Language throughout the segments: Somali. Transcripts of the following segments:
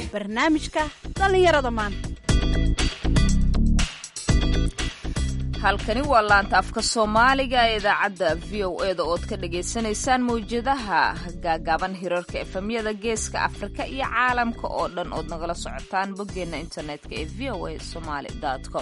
barnaamijka dhallinyarada maanta halkani waa laanta afka soomaaliga ee idaacadda v o e da ood ka dhagaysanaysaan mawjadaha gaagaaban hirarka efemyada geeska afrika iyo caalamka oo dhan ood nagala socotaan boggeenna internetka ee v o a somaali com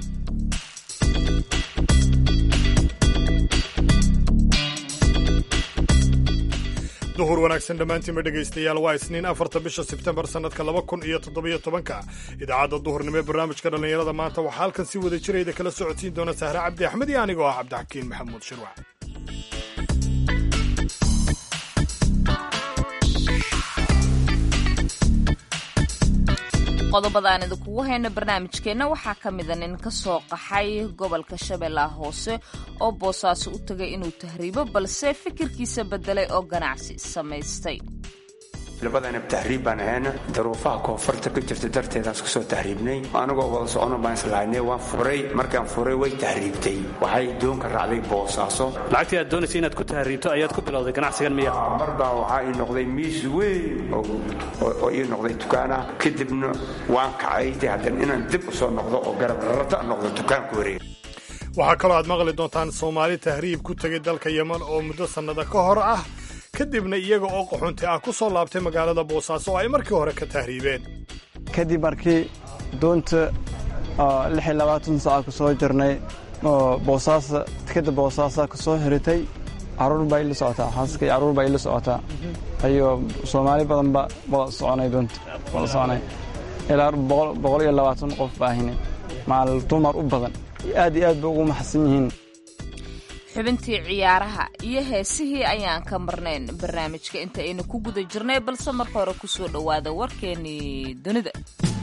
duhur wanaagsan dhammaantiinba dhegaystayaal waa isniin afarta bisha sebtembar sannadka laba kun iyo toddobiyo tobanka idaacadda duhurnimo ee barnaamijka dhallinyarada maanta waxaa halkan si wada jirayda kala socodsiin doona sahre cabdi axmed iyo anigoo ah cabdixakiin maxamuud shirwac qodobada aan idinkugu hayno barnaamijkeenna waxaa ka mida nin ka soo qaxay gobolka shabeellaha hoose oo boosaaso u tegay inuu tahriibo balse fikirkiisa beddelay oo ganacsi samaystay labadanab tahriib baan ahayna daruufaha koonfurta ka jirta darteedaas kasoo tahriibnay anigoo wada socono baan islahaynay waan furay markaan furay way tahriibtay waxay doonka raacday boosaaso lacagtii aad doonaysa inaad ku tahriibto ayaad ku bilowday ganacsigan miya marbaa waxaa ii noqday miis weyn oo ii noqday dukaanah kadibna waan kacay haddana inaan dib u soo noqdo oo garabrarata noqdo dukaanku wareeg waxaa kaloo aad maqli doontaan soomaali tahriib ku tegay dalka yeman oo muddo sannada ka hor ah kadibna iyaga oo qaxunti ah ku soo laabtay magaalada boosaaso oo ay markii hore ka tahriibeen kadib markii doonta saaca ku soo jirnay oo boosaasa tikada boosaasa ku soo hiritay caruur baa ila socotaa xaaska iyo carruur baa ila socotaa ayo soomaali badanba wada soconay doonta wada soconay ilaa boqol iyo labaatan qof baahine maal dumar u badan aad iyo aad bay ugu maxadsan yihiin xubintii ciyaaraha iyo heesihii ayaan ka marnayn barnaamijka inta aynu ku guda jirnay balse marka hore ku soo dhowaada warkeennii dunida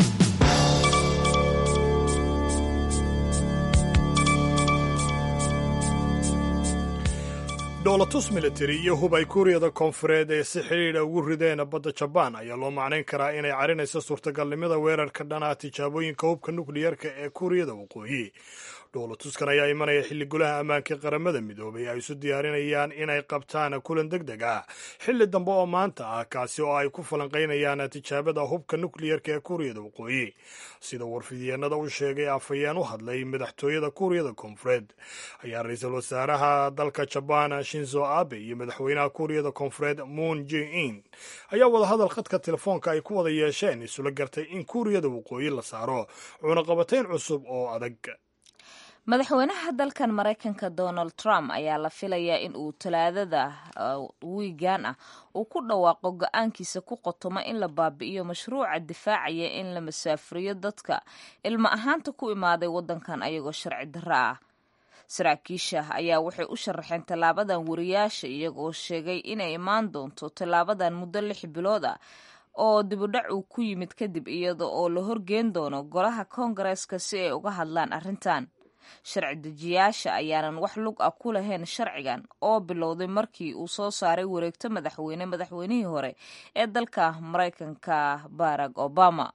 dhoolatus militari iyo hub ay kuuriyada koonfureed ee si xidhiidha ugu rideen badda jabaan ayaa loo macnayn karaa inay carinayso suurtagalnimada weerarka dhanaa tijaabooyinka hubka nukliyarka ee kuuriyada waqooyi dhoolatuskan ayaa imanaya xilli golaha ammaanka qaramada midoobay ay isu diyaarinayaan inay qabtaan kulan deg deg ah xilli dambe oo maanta ah kaasi oo ay ku falanqaynayaan tijaabada hubka nukliyarka ee kuuriyada waqooyi sida warfidyeenada u sheegay afhayeen u hadlay madaxtooyada kuuriyada koonfureed ayaa ra-iisul wasaaraha dalka jabaan shinzo abe iyo madaxweynaha kuuriyada koonfureed moon jin in ayaa wadahadal khadka telefoonka ay ku wada yeesheen isula gartay in kuuriyada waqooyi la saaro cunaqabatayn cusub oo adag madaxweynaha dalkan maraykanka donald trump ayaa la filayaa in uu talaadada wiigan ah uu ku dhawaaqo go-aankiisa ku qotoma in la baabi'iyo mashruuca difaacaya in la masaafuriyo dadka ilmo ahaanta ku imaaday waddankan ayagoo sharci darro ah saraakiisha ayaa waxay u sharaxeen tallaabadan wariyaasha iyagoo sheegay inay imaan doonto tallaabadan muddo lix bilood ah oo dibudhac uu ku yimid kadib iyada oo la horgeen doono golaha koongareeska si ay uga hadlaan arrintan sharci dejiyaasha ayaanan wax lug ah ku lahayn sharcigan oo bilowday markii uu soo saaray wareegto madaxweyne madaxweynihii hore ee dalka maraykanka barack obama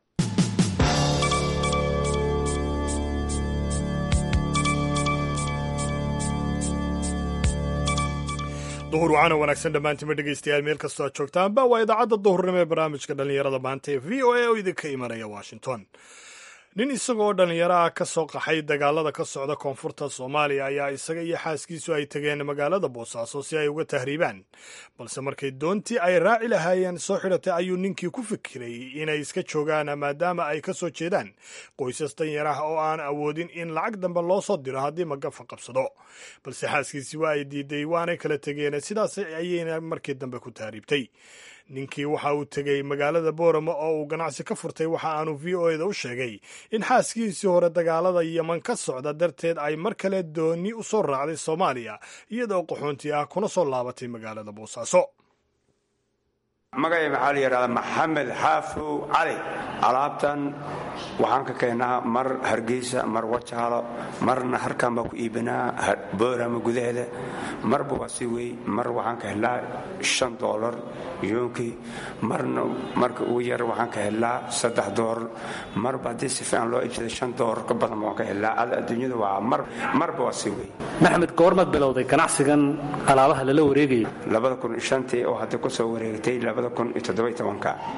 duhur wacana wanaagsan dhammaantiinba dhegaystayaal meel kastoo aad joogtaanba waa idaacadda duhurnimo ee barnaamijka dhallinyarada maanta ee v o a oo idinka imanaya washington nin isagoo dhallinyaro ah ka soo qaxay dagaalada ka socda koonfurta soomaaliya ayaa isaga iyo xaaskiisu ay tageen magaalada boosaaso si ay uga tahriibaan balse markay doontii ay raaci lahaayeen soo xidhatay ayuu ninkii ku fikiray inay iska joogaan maadaama ay ka soo jeedaan qoysas danyar ah oo aan awoodin in lacag dambe loo soo diro haddii magafa qabsado balse xaaskiisi waa ay diiday waanay kala tegeen sidaas ayayna markii dambe ku tahriibtay ninkii waxa uu tegey magaalada boorama oo uu ganacsi ka furtay waxa aanu v o eda u sheegay in xaaskiisii hore dagaalada yeman ka socda darteed ay mar kale dooni u soo raacday soomaaliya iyadoo qaxoonti ah kuna soo laabatay magaalada boosaaso magacay maxaa la yidhahdaa maxamed xaafow cali alaabtan waxaan ka keennaa mar hargeysa mar wajaalo marna harkaan baa ku iibinaa boorama gudaheeda marba waa si wey mar waxaan ka helnaa shan doolar yoonkii marna marka ugu yar waxaan ka helnaa saddex doolar marba haddii si fiican loo iibsada shan doolar ka badan waan ka helnaa adduunyada waa mar marba waa si wey maxamed goormaad bilowday ganacsigan alaabaha lala wareegayo labada kun shantii oo hadda ku soo wareegtay labada kun iyo toddoba tobanka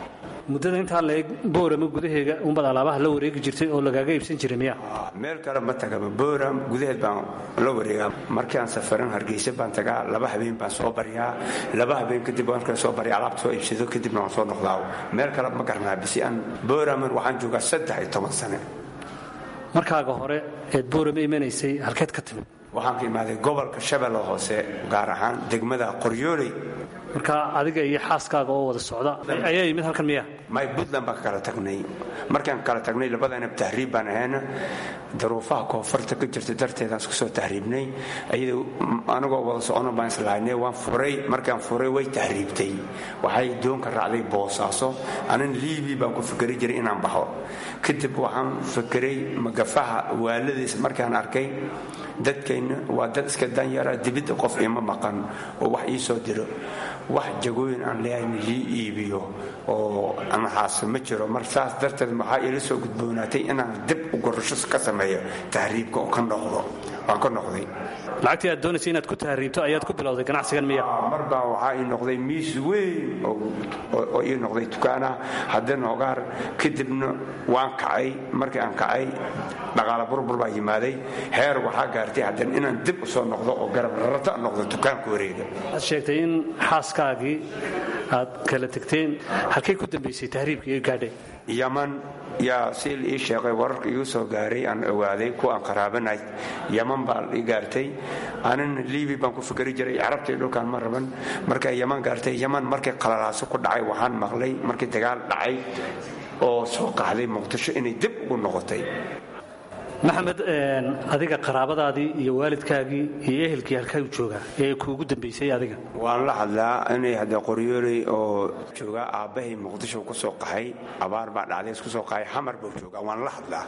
muddada intaa la eg boorama gudaheega unbad alaabaha la wareegi jirtay oo lagaaga iibsan jiray miya meel kale ma tagaba booram gudaheed baan la wareegaa markii aan safaran hargeysa baan tagaa laba habeen baan soo baryaa laba habeen kadib waan kale soo barya alaabta soo iibsado kadibna waan soo noqdaa meel kale ma garanaa bisi aan booraman waxaan joogaa saddex iyo toban sane markaaga hore eed boorama imanaysay halkeed ka timid waxaan ka imaaday gobolka shabeelle hoose gaar ahaan degmada qoryooley marka adiga iyo xaaskaaga oo wada socda ayaa yimid halkan miya may puntland baan ka kala tagnay markaan kala tagnay labadana tahriib baan ahayna daruufaha koonfurta ka jirta darteedaan isku soo tahriibnay ayada anagoo wada socono baan islahaynay waan furay markaan furay way tahriibtay waxay doonka raacday boosaaso anan liibi baan ku fikeri jiray inaan baxo kadib waxaan fikiray magafaha waaladiis markaan arkay dadkayna waa dad iska danyara dibidda qof ima maqan oo wax ii soo diro wax jagooyin aan leeyahayn lii iibiyo oo anahaas ma jiro mar saas darteed maxaa ila soo gudboonaatay inaan dib u gorasho ka sameeyo tahriibka oo ka noqdo waan ka noqday lacagtii aad doonaysa inaad ku tahriibto ayaad ku bilowday ganacsigan miya mar baa waxaa ii noqday miis weyn oo ii noqday dukaanah haddana hogaar kadibna waan kacay markii aan kacay dhaqaala burbur baa yimaaday heer waxaa gaartay haddana inaan dib u soo noqdo oo garab rarata noqdo dukaanka wareega waxaad sheegtay in xaaskaagii aad kala tegteen halkay ku dambaysay tahriibka iyo gaadhay yaman yaa si ii sheeqay wararka igu soo gaaray aan ogaaday kuwa aan qaraabanay yaman baa ii gaartay anina liibi baan ku fikeri jiray carabta iyo dhulkaan ma raban markay yaman gaartay yaman markay qalalaaso ku dhacay waxaan maqlay markii dagaal dhacay oo soo qaxday muqdisho inay dib ugu noqotay maxamed adiga qaraabadaadii iyo waalidkaagii iyo ehelkii halkaa joogaa ee kuugu dambaysay adiga waan la hadlaa inay hadda qoryooley oo joogaa aabbahay muqdisho ku soo qaxay abaar baa dhacday isku soo qaxay xamar buu joogaa waan la hadlaa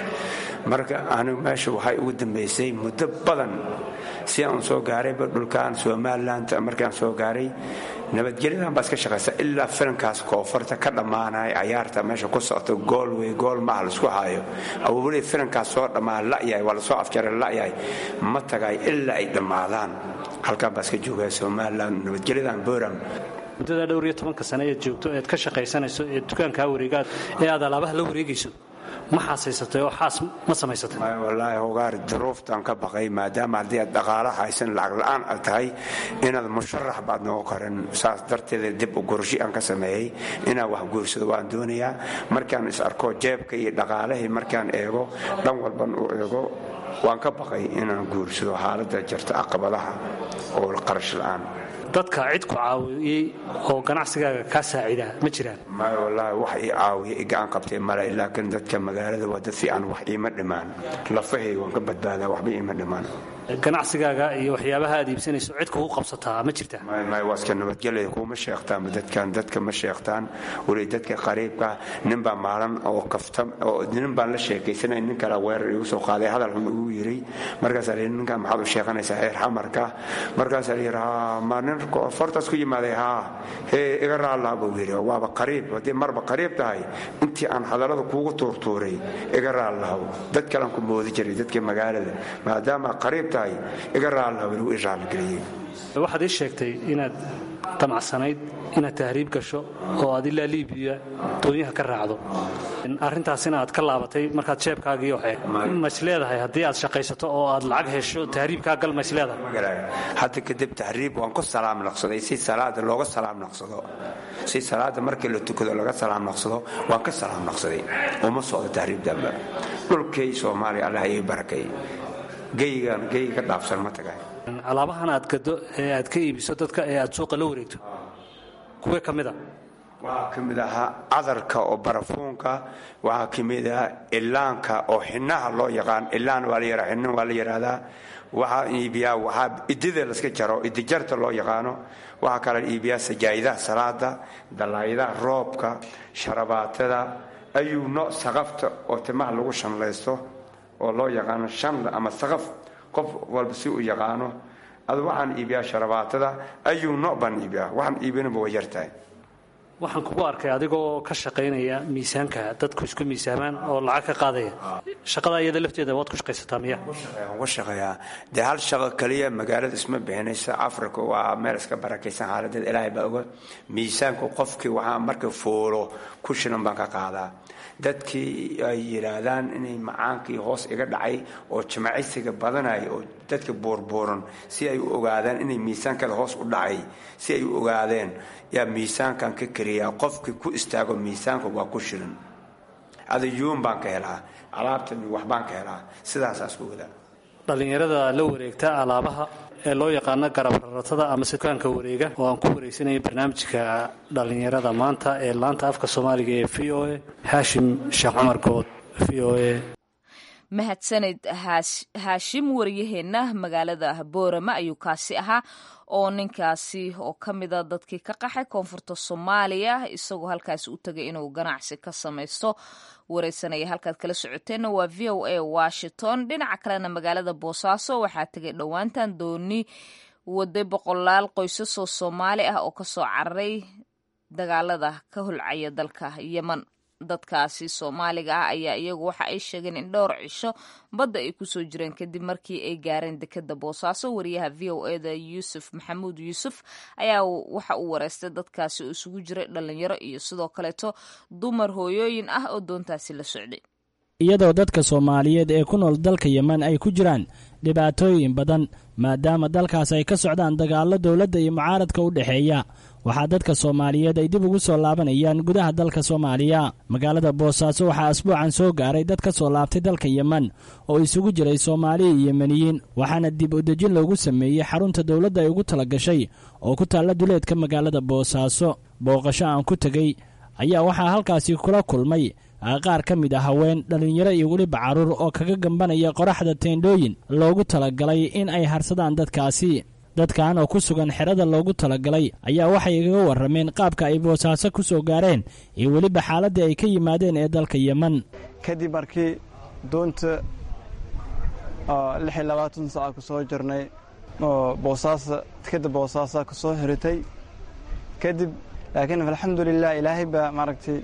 marka anigu meesha waxay ugu dambaysay muddo badan si aan soo gaarayba dhulkaan somaliland markaan soo gaaray nabadgelyadan baa iska shaqaysa ilaa filankaas koonfurta ka dhammaanaya cayaarta meesha ku socto gool wey gool maaha laisku haayo awowley filankaas soo dhammaan la'yahay waa lasoo afjaray la'yahay ma tagay ilaa ay dhammaadaan halkaan baa iska joogaya somaliland nabadgelyadan boram muddada dhowr iyo tobanka sane eed joogto eed ka shaqaysanayso ee dukaankaa wareegaad ee aad alaabaha la wareegayso ma xaasaysatay oo xaas ma samaysatay wallaahi hogaar duruuftaan ka baqay maadaama haddii aad dhaqaalo haysan lacag la'aan aad tahay inaad musharax baad noqon karin saas darteeda dib u gurshi aan ka sameeyey inaan wax guursado waan doonayaa markaan is arko jeebka iyo dhaqaalahii markaan eego dhan walban uu eego waan ka baqay inaan guursado xaaladda jirta caqabadaha oo qarash la'aan dadka cid ku caawiyey oo ganacsigaaga kaa saacida ma jiraan maya wallaahi wax ii caawiya i gacan qabtay male laakiin dadka magaalada waa dad fiican wax iima dhimaan lafahay waan ka badbaadaa waxba iima dhimaan ganacsigaaga iyo waxyaabaha aad iibsanayso cid kugu qabsataa ma jirta maya waa iska nabadgelaya kuma sheegtaanba dadkan dadka ma sheegtaan weli dadka qariibka nin baa maalan oo kafta oo nin baan la sheekaysanay nin kale weerar igu soo qaaday hadal xun igu yiri markaasaa la yidhi ninkan maxaad u sheeganaysaa heer xamarka markaasaa la yidhi haa ma nin fortaas ku yimaaday haa hee iga raallaa buu yidhi waaba qariib haddii marba qariib tahay intii aan hadallada kuugu tuurtuuray iga raallahow dad kalean ku moodi jiray dadka magaalada maadaama qariib tahay iga raallahow inuu i raalligeliyey waxaad ii sheegtay inaad damacsanayd inaad tahriib gasho oo aad ilaa liibiya doonyaha ka raacdo arrintaasina aad ka laabatay markaad jeebkaagii waxee mas leedahay haddii aad shaqaysato oo aad lacag hesho tahriibkaa gal mas leedahay hadda kadib tahriib waan ku salaam naqsaday si salaada looga salaam naqsado si salaada markii la tukado laga salaam naqsado waan ka salaam naqsaday uma socdo tahriib damba dhulkay soomaaliya allah ii barakay geygan gey ka dhaafsan ma tagay alaabahan aad gado ee aad ka iibiso dadka ee aad suuqa la wareegto kuwee ka mid a waxaa ka mid ahaa cadarka oo barafuunka waxaa ka mid ahaa ilaanka oo xinaha loo yaqaan ilaan waa la yidhaa xinin waa la yidhaahdaa waxaa iibiyaa waxaa idida laska jaro idijarta loo yaqaano waxaa kala iibiyaa sajaa'idaha salaada dalaayadaha roobka sharabaatada ayuu nooc saqafta oo timaha lagu shanlaysto oo loo yaqaano shanla ama saqaf qof walba si uu yaqaano adu waxaan iibiyaa sharabaatada ayuu nooc baan iibiyaa waxaan iibinaba way yartahay waxaan kugu arkay adigoo ka shaqaynaya miisaanka dadku isku miisaamaan oo lacag ka qaadaya shaqada iyada lafteeda waad ku shaqaysataa miya waxaan ku shaqeeyaa dee hal shaqo keliya magaalada isma bixinaysa africa waa meel iska barakaysan xaaladeed ilaahay baa oga miisaanku qofkii waxaa marka foolo ku shilan baan ka qaadaa dadkii ay yidhaahdaan inay macaankii hoos iga dhacay oo jimacisiga badanaya oo dadka buurbuuran si ay u ogaadaan inay miisaankada hoos u dhacay si ay u ogaadeen yaa miisaankan ka kariyaa qofkii ku istaago miisaanka waa ku shilan adayuun baan ka helaa alaabtan waxbaan ka helaa sidaasaas ku wadaa dhallinyarada la wareegta alaabaha ee loo yaqaano garab raratada ama sikaanka wareega oo aan ku wareysanaya barnaamijka dhallinyarada maanta ee laanta afka soomaaliga ee v o a haashim sheekh cumar good v o a mahadsanid haashim wariyaheenna magaalada boorama ayuu kaasi ahaa oo ninkaasi oo ka mida dadkii ka qaxay koonfurta soomaaliya isagoo halkaasi u tagay inuu ganacsi ka samaysto wareysanaya halkaad kala socoteenna waa v o a washington dhinaca kalena magaalada boosaaso waxaa tegay dhowaantan dooni waday boqolaal qoysasoo soomaali ah oo kasoo cararay dagaalada ka holcaya dalka yeman dadkaasi soomaaliga ah ayaa iyagu waxa ay sheegeen in dhowr cisho badda ay kusoo jireen kadib markii ay gaareen dekeda boosaaso wariyaha v o eda yuusuf maxamuud yuusuf ayaa waxa uu wareystay dadkaasi oo isugu jiray dhalinyaro iyo sidoo kaleeto dumar hooyooyin ah oo doontaasi la socday iyadoo dadka soomaaliyeed ee ku nool dalka yeman ay ku jiraan dhibaatooyin badan maadaama dalkaas ay ka socdaan dagaallo dowladda iyo mucaaradka u dhexeeya waxaa dadka soomaaliyeed ay dib ugu soo laabanayaan gudaha dalka soomaaliya magaalada boosaaso waxaa asbuucan soo gaaray dad ka soo laabtay dalka yeman oo isugu jiray soomaali iyo yemeniyiin waxaana dib udejin loogu sameeyey xarunta dowladda ay ugu tala gashay oo ku taalla duleedka magaalada boosaaso booqasho aan ku tegey ayaa waxaa halkaasi kula kulmay qaar ka mid ah haween dhallinyaro iyo weliba carruur oo kaga gambanaya qoraxda teendhooyin loogu talagalay in ay harsadaan dadkaasi dadkan oo ku sugan xerada loogu talagalay ayaa waxay igaga warrameen qaabka ay boosaaso ku soo gaareen iyo weliba xaaladdii ay ka yimaadeen ee dalka yeman kadib markii doonta lix iyo labaatan saaca ku soo jirnay oo boosaasa tikada boosaasa ku soo xiritay kadib laakiin alxamdulilah ilaahay baa maaragtay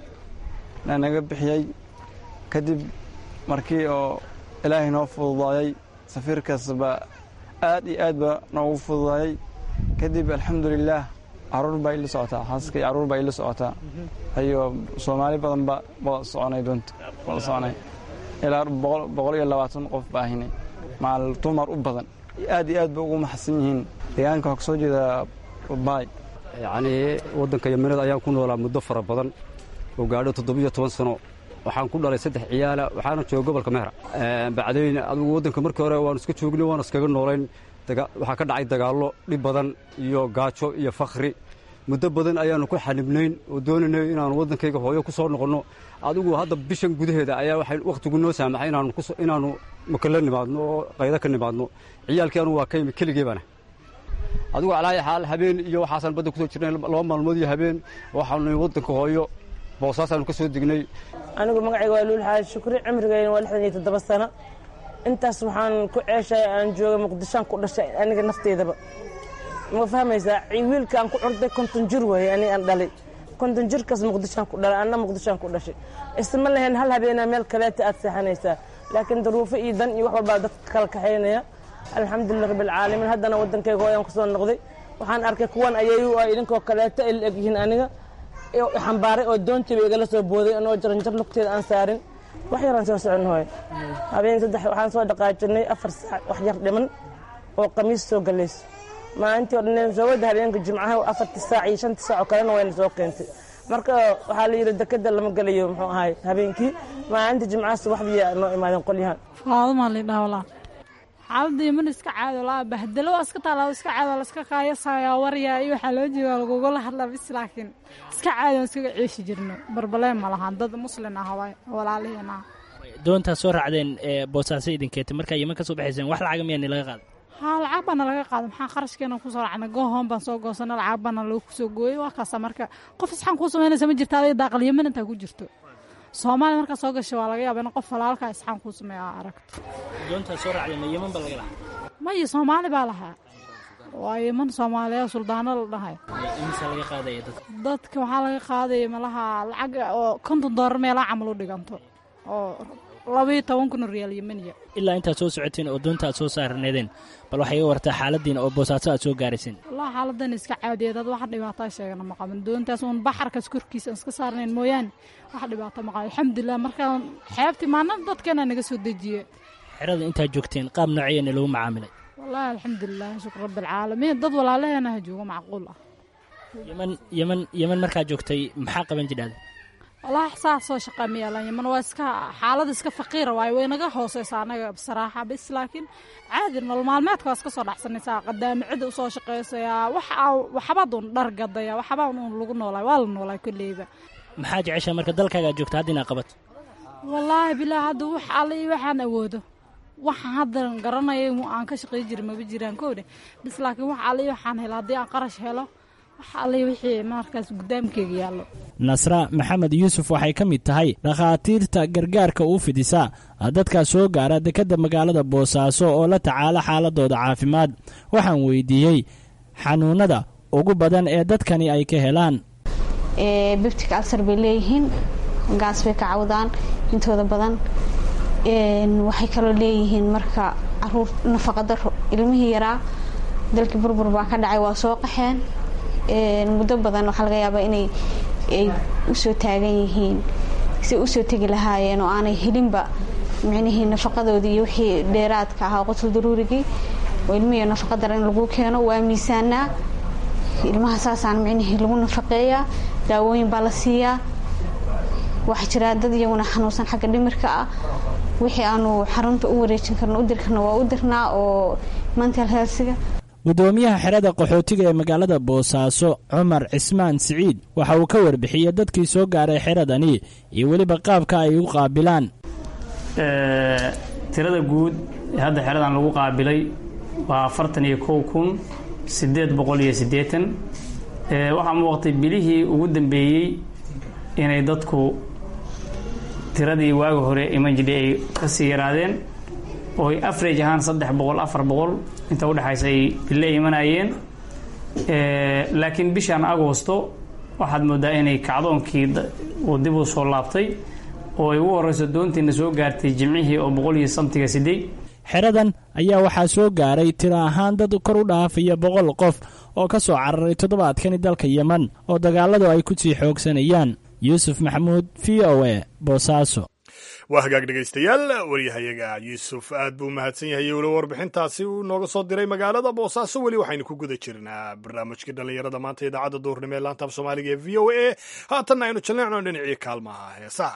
naga bixiyey kadib markii oo ilaahay noo fududaayey safiirkaasba aad iyo aad ba noogu fududaayey kadib alxamdulilaah caruur baa ila socotaa xaaska iyo caruur baa ila socotaa ayo soomaali badan ba wada soconay doonta wada soconay ilaa boqol iyo labaatan qof baa ahinay maal dumar u badan aad iyo aad ba ugu maxadsan yihiin deegaanka waxaa kasoo jeeda baay yacnii waddanka yemanada ayaan ku noolaa muddo fara badan oo gaadho toddobiyo toban sano waxaan ku dhalay saddex ciyaala waxaana jooga gobolka mehra bacdayn adigu waddanka markii hore waanu iska joognay waanu iskaga noolayn waxaa ka dhacay dagaallo dhib badan iyo gaajo iyo fakhri muddo badan ayaannu ku xanibnayn oo doonaynay inaannu waddankayga hooyo ku soo noqonno adigu hadda bishan gudaheeda ayaa waxay wakhtigu noo saamaxay inaannu makala nimaadno oo qaydo ka nimaadno ciyaalkii anugu waa ka yimi keligee baana adigu calaayi xaal habeen iyo waxaasaan badda kusoo jirnay laba maalmood iyo habeen waxaanu waddanka hooyo boosaasaanu ka soo degnay anigu magacayga waa luul xaaji shukri cimrigayna waa lixdan iyo toddoba sano intaas waxaan ku ceeshay aan joogay muqdishoan ku dhashay aniga nafteydaba ma fahmaysaa wiilkaan ku curday konton jir weeye ani aan dhalay konton jirkaas muqdishoan ku dhalay anna muqdishoan ku dhashay isma lahayn hal habeenaa meel kaleeta aad seexanaysaa laakiin daruufo iyo dan iyo wax walbaa dadka kala kaxaynaya alxamdulilah rabbilcaalamiin haddana waddankayga hooyaan kusoo noqday waxaan arkay kuwan ayayu ah idinkoo kaleeta ay la egyihiin aniga xambaaray oo doontiiba igala soo booday anoo jaranjar lugteeda aan saarin wax yaraan soo socon hooy habeen saddex waxaan soo dhaqaajinay afar saac wax yar dhiman oo qamiis soo galayso maalintii oo dhan soo wada habeenka jimcaha afartii saac iyo shantii saac oo kalena wayna soo keentay marka waxaa la yidhi dekeda lama gelayo muxuu ahay habeenkii maalintii jimcaha subaxdii noo imaadeen qolyahan faaduma lidhaa walaa xaaladda yeman iska caado laa bahdalo waa iska taala iska caado la iska qaayasaya waryaa iyo waxaa loo jeedaa lagugula hadlaa bis laakiin iska caado aan iskaga ceeshi jirno barbaleen ma lahaan dad muslin ah waay walaalihiin ah doontaa soo raacdeen ee boosaaso idinkeeta markaa yeman ka soo baxayseen wax lacaga miyaa nilaga qaada haa lacag baana laga qaada maxaa qarashkeena kusoo raacnay goohoon baan soo goosana lacag baana lagu kusoo gooyey waa kaasa marka qof isxaan kuu samaynaysa ma jirta aday daaqal yeman intaa ku jirto soomaaliya markaa soo gashay waa laga yaaba in qof walaalkaa isxaan kuu sameeya aa aragto doontaa soo raacdeen ma yeman baa laga lahaa maya soomaali baa lahaa waa yeman soomaaliya suldaano la dhahay imisa laga qaadaya dadka dadka waxaa laga qaadaya malaha lacag oo konton doolar meelaa camal u dhiganto oo labayo toban kun oo riyaal yemeniya ilaa intaad soo socoteen oo doonta aad soo saarneedeen bal waxay iga wartaa xaaladiina oo boosaaso aad soo gaarayseen wallahi xaaladan iska caadiya dad wax dhibaataa sheegana ma qaban doontaas uun baxarkaas korkiisa aan iska saarnayn mooyaane wax dhibaato ma qaban alxamdulilah markaan xeebtii maalin dadkeena naga soo dejiye xerada intaad joogteen qaab nooceena lagu macaamilay wallahi alxamdulilah shukr rabbilcaalamiin dad walaalaheena ha joogo macquul ah yeman yeman yeman markaad joogtay maxaa qaban jidhaada wallaahi saa soo shaqaa ma yaalan yaman waa iska xaalada iska faqiira waaye way naga hooseysa anaga saraaxa bis laakiin caadi nolol maalmeedka waa iska soo dhacsanaysaa qadaami cidda usoo shaqaysayaa wax waxbaad un dhar gadaya waxbaa un lagu noolaay waa la noolaay kolleyba maxaa jeceshaa marka dalkaaga aad joogta hadda inaad qabato wallaahi bilaa hadda wax alle iyo waxaan awoodo waxaan haddan garanaya aan ka shaqay jira maba jiraan koodhe bis laakiin wax alle iyo waxaan helo haddii aan qarash helo wax alle wixii markaas guddaamkeyga yaallo nasra maxamed yuusuf waxay ka mid tahay dhakhaatiirta gargaarka u fidisa dadkaa soo gaara dekedda magaalada boosaaso oo la tacaala xaaladooda caafimaad waxaan weydiiyey xanuunnada ugu badan ee dadkani ay ka helaan bibtic alsar bay leeyihiin gaas bay ka cawdaan intooda badan waxay kaloo leeyihiin marka caruur nafaqa daro ilmihii yaraa dalkii burbur baa ka dhacay waa soo qaxeen muddo badan waxaa laga yaabaa inay ay usoo taagan yihiin si usoo tegi lahaayeen oo aanay helinba micnihii nafaqadoodii iyo wixii dheeraadka ahaa qotul daruurigii oo ilmihii nafaqa dara in lagu keeno waa miisaanaa ilmaha saasaan micnihii lagu nafaqeeyaa daawooyin baa la siiyaa waxaa jira dad iyaguna xanuunsan xagga dhimirka ah wixii aanu xarunta u wareejin karno u diri karno waa u dirnaa oo mental healthga gudoomiyaha xerada qaxootiga ee magaalada boosaaso cumar cismaan siciid waxa uu ka warbixiyey dadkii soo gaaray xeradani iyo weliba qaabka ay u qaabilaan tirada guud ee hadda xeradan lagu qaabilay waa afartan iyo kow kun siddeed boqol iyo siddeetan waxaa muuqatay bilihii ugu dambeeyey inay dadku tiradii waaga hore iman jidhay ay kasii yaraadeen oo ay average ahaan saddex boqol afar boqol inta udhexaysa ay bille imanayeen laakiin bishan agosto waxaad moodaa inay kacdoonkii uu dib u soo laabtay oo ay ugu horeyso doontiina soo gaartay jimcihii oo boqol iyo samtiga siday xeradan ayaa waxaa soo gaaray tiro ahaan dad kor u dhaafaya boqol qof oo ka soo cararay toddobaadkani dalka yeman oo dagaaladu ay ku sii xoogsanayaan yuusuf maxamuud v o e boosaaso waa hagaag dhegaystayaal waryahayaga yuusuf aad buu mahadsan yahay weli warbixintaasi uu nooga soo diray magaalada boosaaso weli waxaynu ku guda jirnaa barnaamijkii dhallinyarada maanta idaacadda duurnimo ee laanta af soomaaliga ee v o a haatanna aynu jalleecno dhinacii kaalmaha heesaha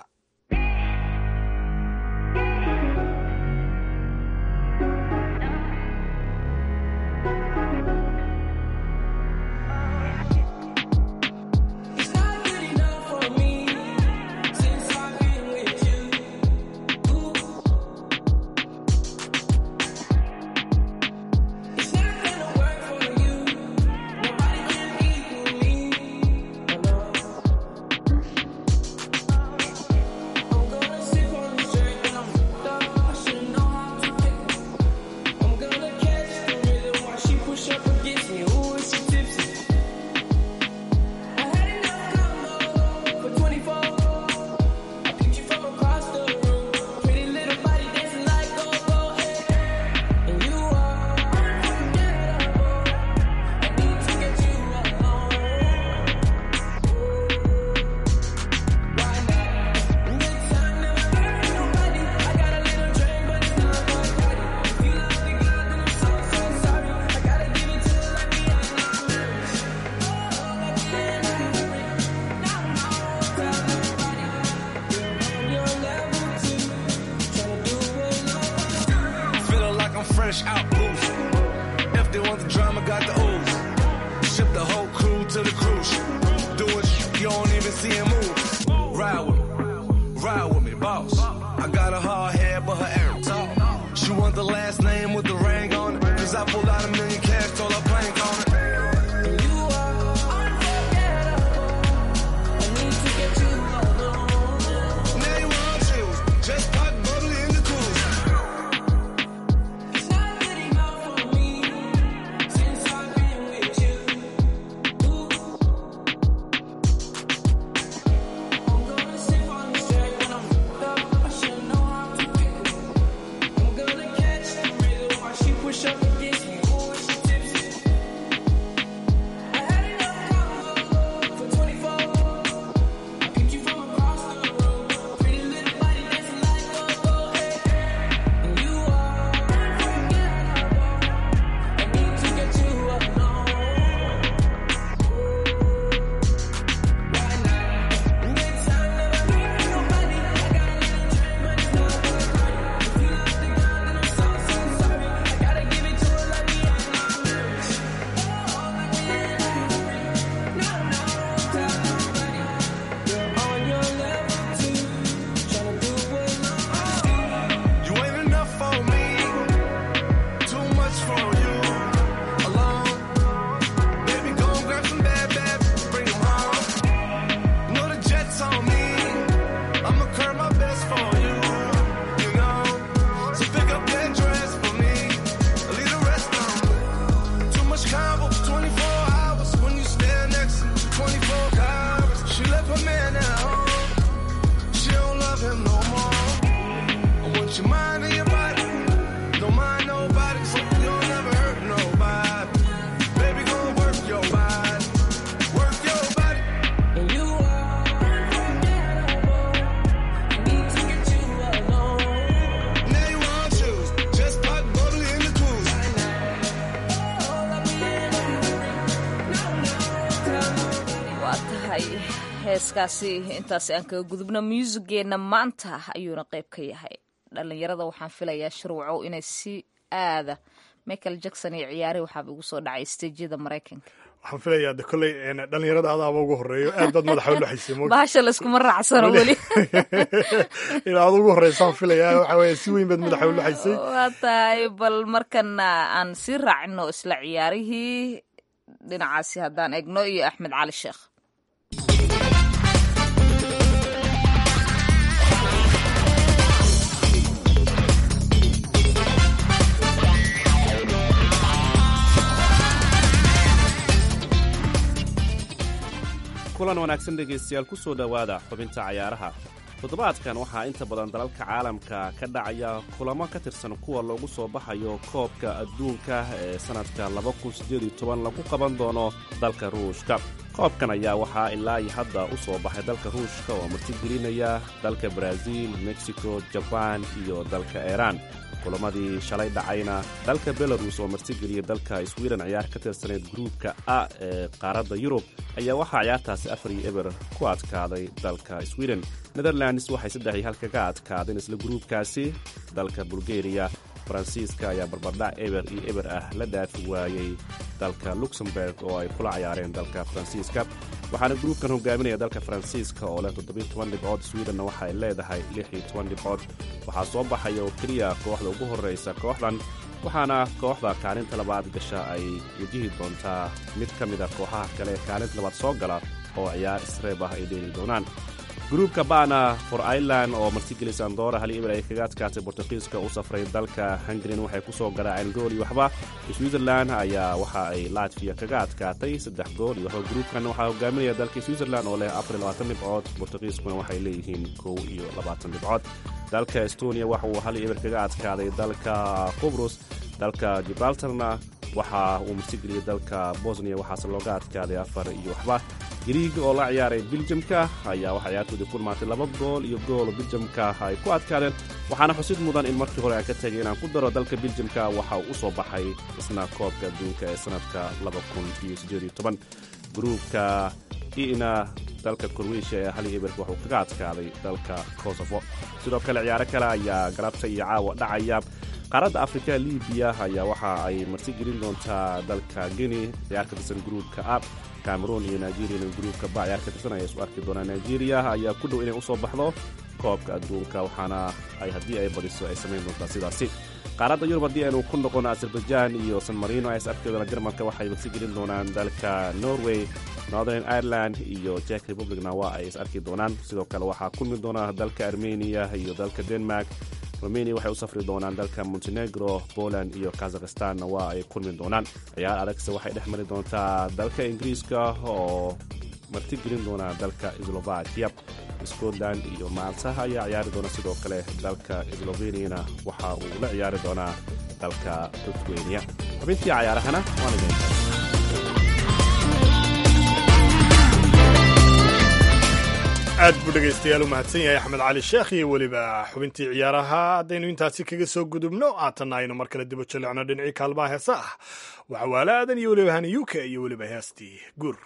fresh out booze. If they want the drama, got the ooze. Ship the whole crew to the cruise. Do it, you don't even see him move. Ride with me, ride with me, boss. I got a hard head, but her air talk. She want the last name with the ring on it. Cause I pulled out a million cash, told her plank on it. Now you want chills. Just pop bubbly in the cruise. push up against me. Ooh, she tipsy. I had enough drama for 24. I picked you from across the road. Pretty little body dancing like a go And you are unforgettable. I need to get you alone. Right now, in good time, never leaving nobody. I got a little time, but it's not good. If you love the girl, then I'm so, so sorry. I gotta give it to her like the end of marriage. Oh, like the end of marriage. No, no, tell nobody. You're on your level too. Tryna do what You ain't enough for me, too much for you. Alone, baby, go and grab some bad, bad, bring 'em home. Know the jet's on me, I'ma curb my best for you. You know, so pick up that dress for me, leave the rest on me. Too much combo, 24 hours when you stand next to me, 24 hours. She left her man at home, she don't love him no more. I want your mind and your body. Don't mind nobody, so you'll never hurt nobody. Baby, go work your body. Work your body. And you are unforgettable. I need to get you alone. Now you want shoes. Just pop bubbly in the cruise. waa tahay heeskaasi intaasi aan kaga gudubno muusigeenna maanta ayuuna qayb ka yahay dhallinyarada waxaan filayaa sharwacow inay si aada michael jackson iyo ciyaari waxaaba igu soo dhacay stejyada maraykanka waxaan filayaa de kolley dhallinyarada adaaba ugu horeeyo aad baad madaxa u dhexaysay mo bahasha layskuma raacsano weli inaad ugu horeysaan filayaa waxa weeye si weyn baad madaxa u dhexaysay waa tahay bal markana aan sii raacino isla ciyaarihii dhinacaasi haddaan egno iyo axmed cali sheekh kulan wanaagsan dhegaystayaal ku soo dhowaada xubinta cayaaraha toddobaadkan waxaa inta badan dalalka caalamka ka dhacaya kulamo ka tirsan kuwa loogu soo baxayo koobka adduunka ee sannadka lagu qaban doono dalka ruushka koobkan ayaa waxaa ilaa iyo hadda u soo baxay dalka ruushka oo martigelinaya dalka baraaziil mexico jabaan iyo dalka iiraan kulamadii shalay dhacayna dalka belarus oo martigeliya dalka sweden ciyaar ka tirsanayd gruubka a ee qaaradda yurub ayaa waxaa ciyaartaasi afar iyo eber ku adkaaday dalka sweden netherlands waxay saddex iyo hal kaga adkaadeen isla gruubkaasi dalka bulgariya faransiiska ayaa barbardhac eber iyo eber ah la dhaafi waayey dalka luxemburg oo ay kula cayaareen dalka faransiiska waxaana gruubkan hogaaminaya dalka faransiiska oo leh toddobiyo toban dhibcood swedenna waxa ay leedahay lix iyo toban dhibcood waxaa soo baxaya oo keliya kooxda ugu horraysa kooxdan waxaana kooxda kaalinta labaad gasha ay wajihi doontaa mid ka mida kooxaha kale ee kaalinta labaad soo gala oo ciyaar isreeb ah ay dheeli doonaan gruubka bana for ireland oo martigelis andora hal eber ay kaga adkaatay bortugiiska u safray dalka hungarin waxay ku soo garaaceen gool iyo waxba switzerland ayaa waxa ay latviya kaga adkaatay saddex gool iyo waxba gruubkan waxaa hogaaminaya dalka switzerland oo leh afar iyo labaatan dhibcood bortugiiskuna waxay leeyihiin kow iyo labaatan dhibcood dalka estonia waxa uu hal eber kaga adkaaday dalka qubrus dalka gibraltarna waxa uu martigeliyey dalka bosnia waxaase looga adkaaday afar iyo waxba griig oo la ciyaaray biljamka ayaa waxaa ciyaartoodii ku dhamaatay laba gool iyo gool biljamka ay ku adkaadeen waxaana xusid mudan in markii hore ay ka tegay inaan ku daro dalka biljamka waxa uu u soo baxay isna koobka adduunka ee sannadka gruubka ina dalka korweyshiya ee hal eberka waxuu kaga adkaaday dalka kosovo sidoo kale ciyaaro kale ayaa galabta iyo caawa dhacaya qaaradda afrika libiya ayaa waxa ay martigelin doontaa dalka geni ciyaar ka tirsan gruubka a cameroon iyo nigeriyana gruubka ba ciyaar ka tirsan ayaa isu arki doonaa nigeria ayaa ku dhow inay u soo baxdo koobka adduunka waxaana ay haddii ay badiso ay samayn doontaa sidaasi qaaradda yurub haddii aynu ku noqono azerbaijan iyo san marino ay is arki doonaan jarmalka waxay martigelin doonaan dalka norway northern ireland iyo jek republicna waa ay is arki doonaan sidoo kale waxaa kulmi doona dalka armeniya iyo dalka denmark romania waxay u safri doonaan dalka montenegro poland iyo kazakhstanna waa ay kulmi doonaan ciyaar adagse waxay dhex mari doontaa dalka ingiriiska oo martigelin doona dalka slovakia scotland iyo maalta ayaa ciyaari doona sidoo kale dalka sloveniana waxa uu la ciyaari doonaa dalka litwaniya xubintii cayaarahana waan idin aad buu dhegaystayaal u mahadsan yahay axmed cali sheekh iyo weliba xubintii ciyaaraha haddaynu intaasi kaga soo gudubno haatanna aynu mar kale dibo jalicno dhinacii kaalmaha heesa ah waxawaale aadan iyo weliba hani uk iyo weliba heestii guur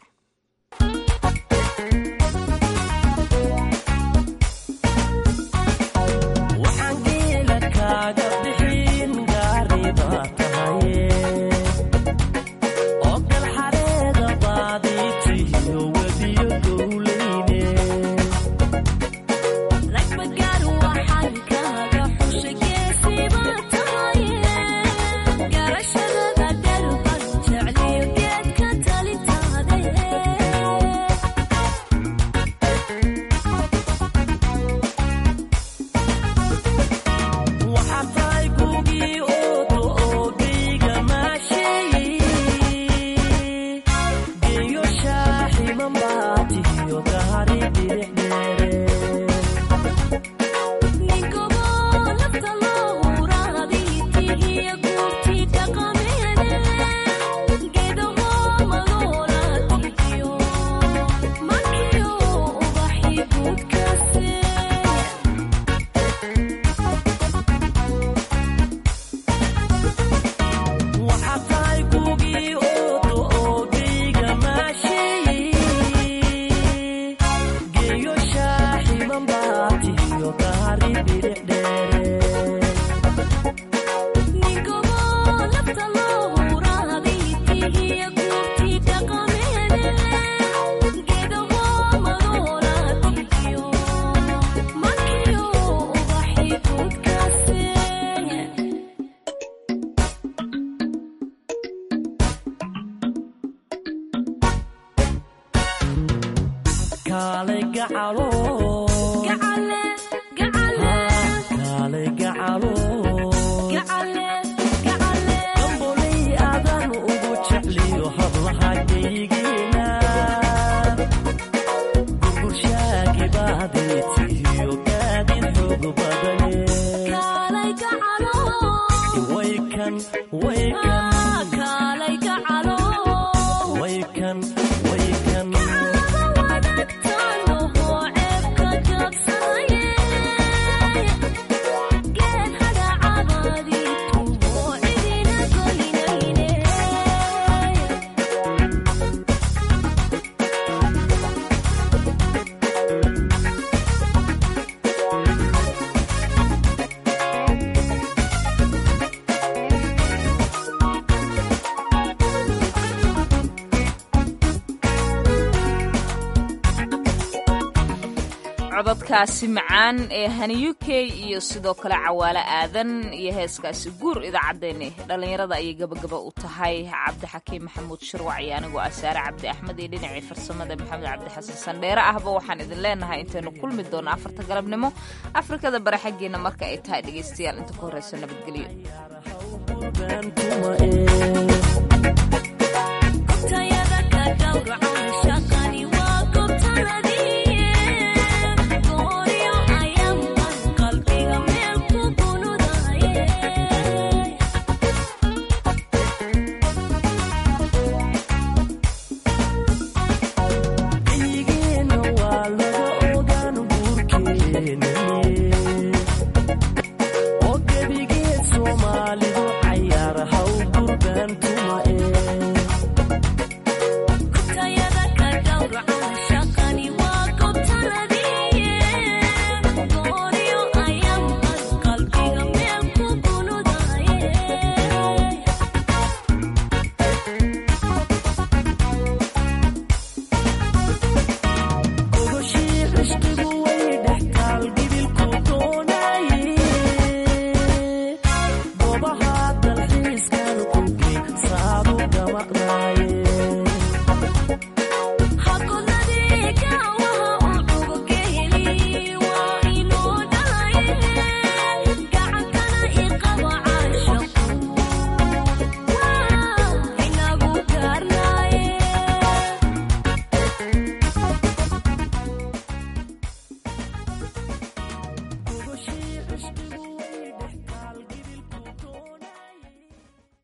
codadkaasi macaan ee hani u k iyo sidoo kale cawaale aadan iyo heeskaasi guur idaacaddeenni dhallinyarada ayay gabagaba u tahay cabdixakiim maxamuud shirwac iyo anigoo asaare cabdi axmed iyo dhinacii farsamada maxamed cabdi xasan sandheere ahba waxaan idin leenahay intaynu kulmi doonno afarta galabnimo afrikada bare xaggeena marka ay tahay dhegaystayaal inta ku horreyso nabadgelyo